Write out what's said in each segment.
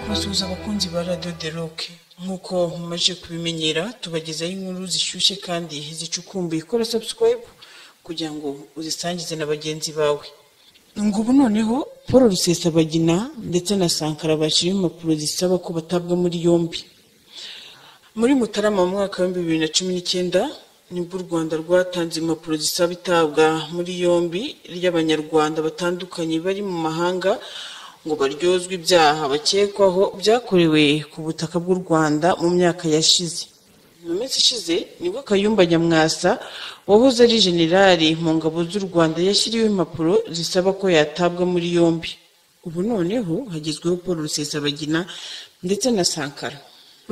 Basuhuza abakunzi ba Radio The Rock nk'uko mumaze kubimenyera tubagezaho inkuru zishyushye kandi zicukumbuye kora subscribe kugira ngo uzisangize na bagenzi bawe ngubu noneho paul rusesabagina ndetse na sankara bashyira impapuro zisaba ko batabwa muri yombi muri mutarama mu mwaka w'ibihumbi bibiri na cumi n'icyenda nibwo u rwanda rwatanze impapuro zisaba itabwa muri yombi ry'abanyarwanda batandukanye bari mu mahanga ngo baryozwe ibyaha bakekwaho byakorewe ku butaka bw'u rwanda mu myaka yashize mu minsi ishize nibwo kayumba nyamwasa wahoze ari generali mu ngabo z'u rwanda yashyiriweho impapuro zisaba ko yatabwa muri yombi ubu noneho hagezweho paul rusesabagina ndetse na sankara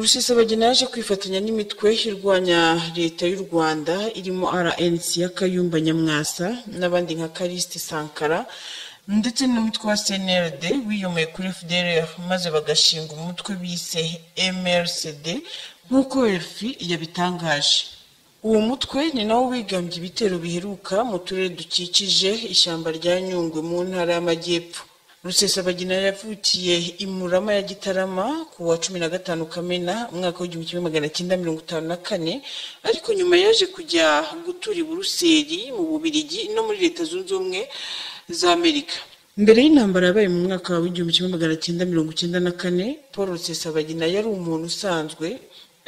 rusesabagina yaje kwifatanya n'imitwe irwanya leta y'u rwanda irimo rnc ya kayumba nyamwasa n'abandi nka karisite sankara ndetse n'umutwe wa cnrd wiyomeye kuri fdlr maze bagashinga umutwe bise mrcd nk'uko elfi yabitangaje uwo mutwe ni nawo wigambye ibitero biheruka mu turere dukikije ishyamba rya nyungwe mu ntara y'amajyepfo rusesabagina yavukiye i murama ya gitarama ku wa cumi na gatanu kamena umwaka w'igihumbi kimwe magana cyenda mirongo itanu na kane ariko nyuma yaje kujya gutura i buruseli mu bubirigi no muri leta zunze ubumwe za amerika mbere y'intambara yabaye mu mwaka w'igihumbi kimwe magana cyenda mirongo icyenda na kane paul rusesabagina yari umuntu usanzwe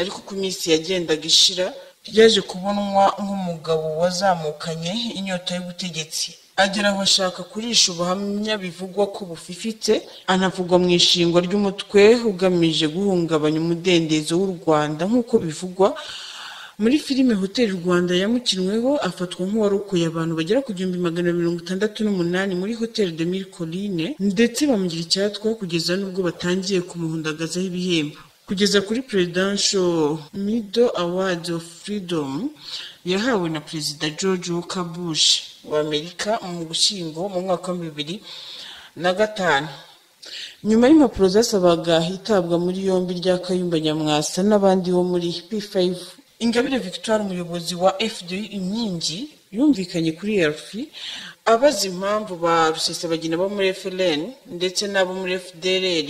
ariko uko iminsi yagendaga ishira yaje kubonwa nk'umugabo wazamukanye inyota y'ubutegetsi agera aho ashaka kurisha ubuhamya bivugwa ko bufifitse anavugwa mu ishingwa ry'umutwe ugamije guhungabanya umudendezo w'u rwanda nk'uko bivugwa muri filime hoteli rwanda yamukinweho afatwa nk'uwarokoye abantu bagera ku gihumbi magana mirongo itandatu n'umunani muri hoteli de mille colline ndetse bamugira icyatwa kugeza n'ubwo batangiye kumuhundagazaho ibihembo kugeza kuri presidential middle awards of freedom yahawe na perezida george walker bush wa amerika mu gushyingo mu mwaka wa bibiri na gatanu nyuma y'impapuro zasabaga hitabwa muri yombi rya kayumba nyamwasa n'abandi bo muri p5 ingabire victoire umuyobozi wa fd inkingi yumvikanye kuri elfi abaza impamvu ba rusesabagina bo muri frn ndetse n'abo muri fdrr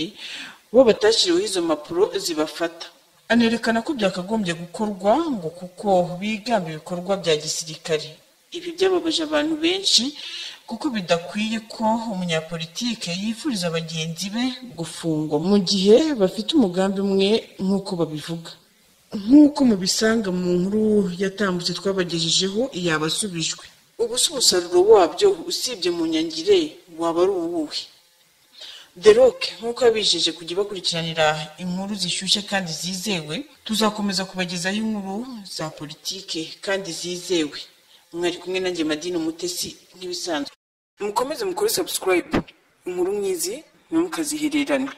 bo batashyiriweho izo mpapuro zibafata anerekana ko byakagombye gukorwa ngo kuko bigamba ibikorwa bya gisirikare ibi byababaje abantu benshi kuko bidakwiye ko umunyapolitike yifuriza bagenzi be gufungwa mu gihe bafite umugambi umwe nk'uko babivuga nk'uko mubisanga mu nkuru yatambutse twabagejejeho yabasubijwe ubu si umusaruro wabyo usibye mu nyangire waba ari uwuhe the rock nk'uko yabijeje kujya bakurikiranira inkuru zishyushye kandi zizewe tuzakomeza kubagezaho inkuru za politike kandi zizewe mwari kumwe nanjye madini umutesi nk'ibisanzwe mukomeze mukore subscribe inkuru nk'izi ntimukazihererane